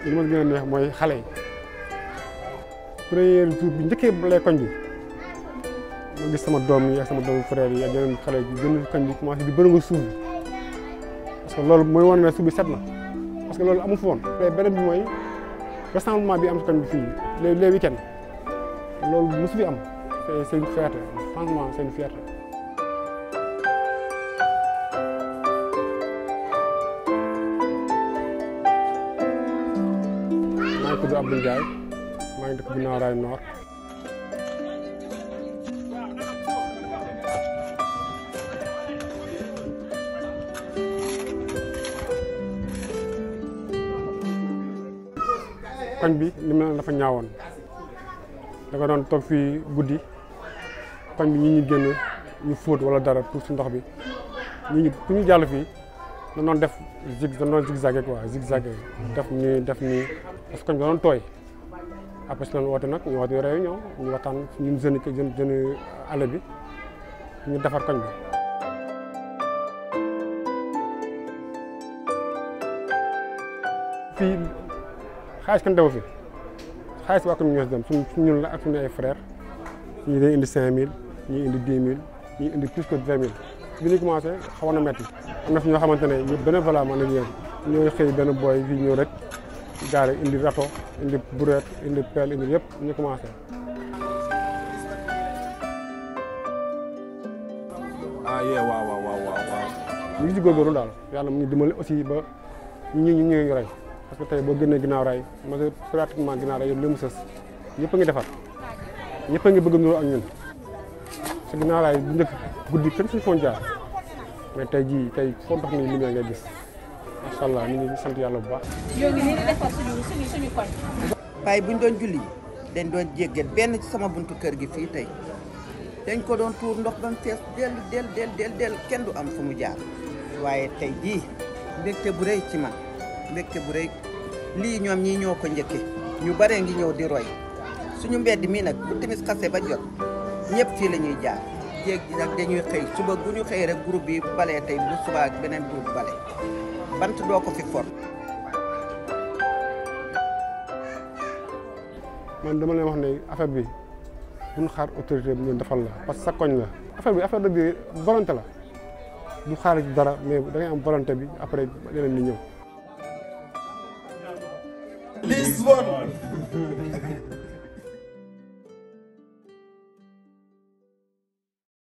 li ma gën a neex mooy xale yi premier jour bi njëkkee lay koñ bi ma gis sama doom yi ak sama doomu frère yi ak yeneen xale yi gën koñ bi commencé di bërëngu suuf bi parce que loolu mooy wane ne suuf bi set na parce que loolu amu fi woon te beneen bi mooy rassemblement bi am si koñ bi fii les les week-ends loolu mosu fi am c'est c'est une fierté franchement c'est une fierté maa ngi tudd Abdou Ndiaye maa ngi dëkk ginnaaw raay Nord koñ bi li mel dafa ñaawoon da nga doon toog fii guddi koñ bi ñi ñu génn ñu fóot wala dara pour si ndox bi ñi ñu pour ñu jàll fii da doon def zig da doon zigzagé quoi zigzagé def nii def nii parce que koñ bi da doon tooy après si lañ woote nag ñu woote réunion ñu waxtaan ñun jeunes yi jeunes jeunes àll bi ñu defar koñ bi fii xaalis kan dewu fi xaalis waa ko ñoo si dem suñ ñun la ak suñu ay frères ñii day indi cinq mille ñii indi dix mille ñii indi plus que vingt mille bi ñu commencé xawoon na metti am na fi ñoo xamante ne ñu benn vala man ak yéen ñooy xëy benn booy fii ñëw rek gaare indi râteau indi brouette indi pelle indi yëpp ñu commencé ah yee waaw waaw waaw waaw waaw ñu ngi ci góorgóorlu daal yàlla mu ngi dimbali aussi ba ñi ñu ñu ngi rey parce que tey boo génnee ginnaaw raay ma pratiquement ginnaaw raay yëpp li mu sës ñëpp a ngi defar ñëpp a ngi bëgg nuroo ak ñun te ginnaaw raay bu njëkk guddi kenn suñu foon jaar mais tey jii tey foo dox nii lumière ngay gis macha allah ñu ngi sant yàlla bu baax. ñoo ngi nii di defar suñu suñu suñu koñ. waaye buñ doon julli dañ doon jéggat benn ci sama buntu kër gi fii tey dañ ko doon tuur ndox ba mu fees del del del del del kenn du am fu mu jaar waaye tey jii mbégte bu rëy ci man mbégte bu rëy lii ñoom ñii ñoo ko njëkke ñu bare ngi ñëw di roy suñu mbedd mii nag bu timis xase ba jot ñëpp fii la ñuy jaar jéeg ji nag dañuy xëy suba bu ñu xëy rek groupe bi balee tey bu suba ak beneen groupe bale bant doo ko fi for man dama leen wax ne affaire bi duñ xaar autorité bi ñu defal la parce que sa koñ la affaire bi affaire dëgg volonté la du xaar ci dara mais da ngay am volonté bi après yeneen ni ñëw Lisbonne